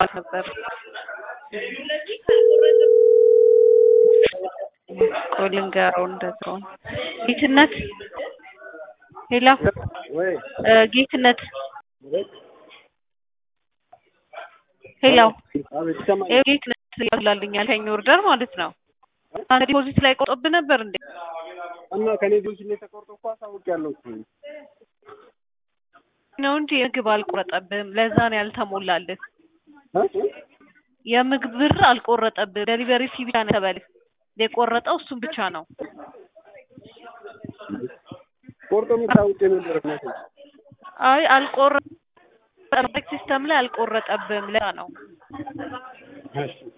ነበር። ቆይ ልንገረው እንደዛው ጌትነት ሄሎ ወይ እ ጌትነት ሄሎ አቤት ይሰማኛል። ይኸው ጌትነት ያላልኛል ከኝ ኦርደር ማለት ነው። አንተ ዲፖዚት ላይ ቆጥብህ ነበር እንዴ? እና ከኔ ጆች ላይ ተቆርጦ እኮ አሳውቂያለሁ እኮ ነው እንጂ የምግብ አልቆረጠብህም። ለዛ ነው ያልተሞላልህ። እ? የምግብ ብር አልቆረጠብህም። ዴሊቨሪ ፊ ብቻ ነው የተበልህ። የቆረጠው እሱን ብቻ ነው። ቆርጦ የሚታውቅ ነበር እናቴ። አይ አልቆረጠ ሲስተም ላይ አልቆረጠብህም። ለዛ ነው እሺ